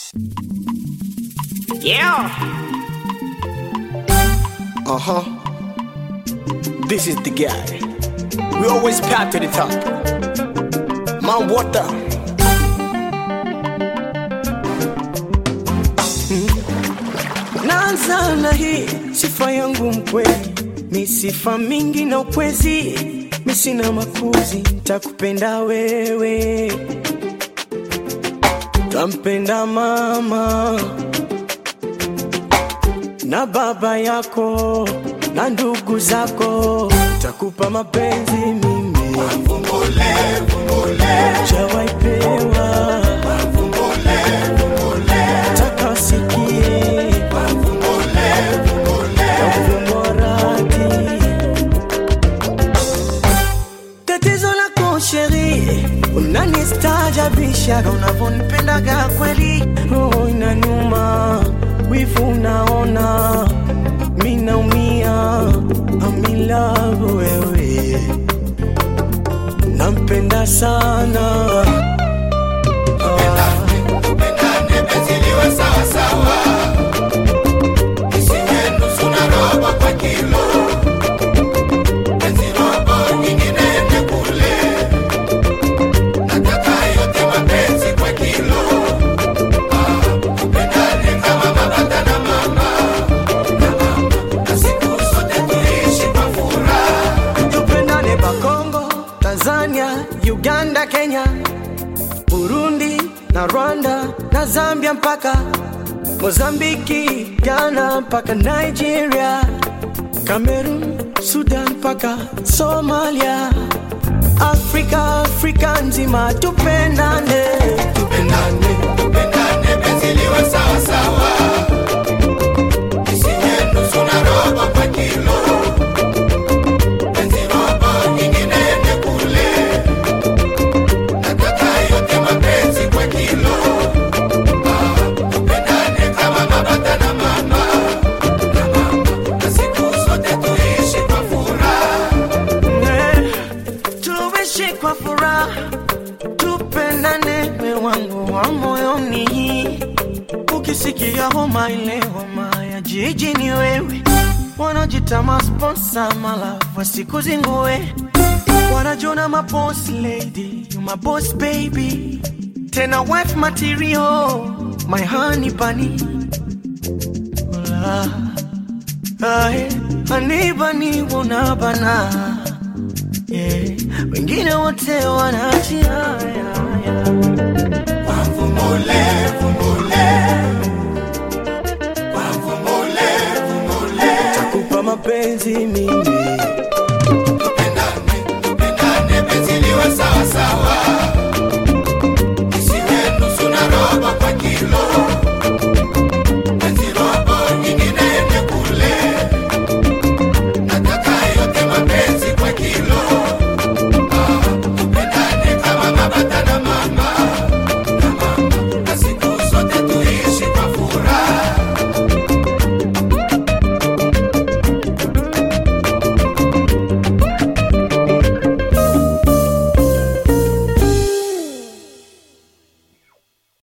Yeah. Uh huh. This is the guy. We always path to the top. Man, water. Naanza na hii sifa yangu mkweli, mi sifa mingi na ukwezi, mi sina makuzi, takupenda wewe, tampenda mama na baba yako na ndugu zako, takupa mapenzi mimi chawaipewa takasikie morati tatizo lako sheri unanistaajabishaga unavyonipendaga kweli roho inanuma wivu unaona mi naumia amilavu wewe nampenda sana Ah. tupendane Bakongo, Tanzania, Uganda, Kenya, Burundi na Rwanda na Zambia mpaka Mozambiki, Ghana mpaka Nigeria, Cameroon, Sudan mpaka Somalia, Afrika, Afrika nzima tupendane, tupendane, Eh, tuishi kwa furaha, tupendane, we wangu wa moyoni. Ukisikia homa ile homa ya jiji ni wewe, wanajita masponsa malafu wasikuzingue, wanajona maboss lady, you my boss baby, tena wife material, my honey bunny. Hola. Ae, anibani unabana yeah. Wengine wote wanaachia takupa mapenzi mimi Tupendane, tupendane, penzi liwe sawa sawa.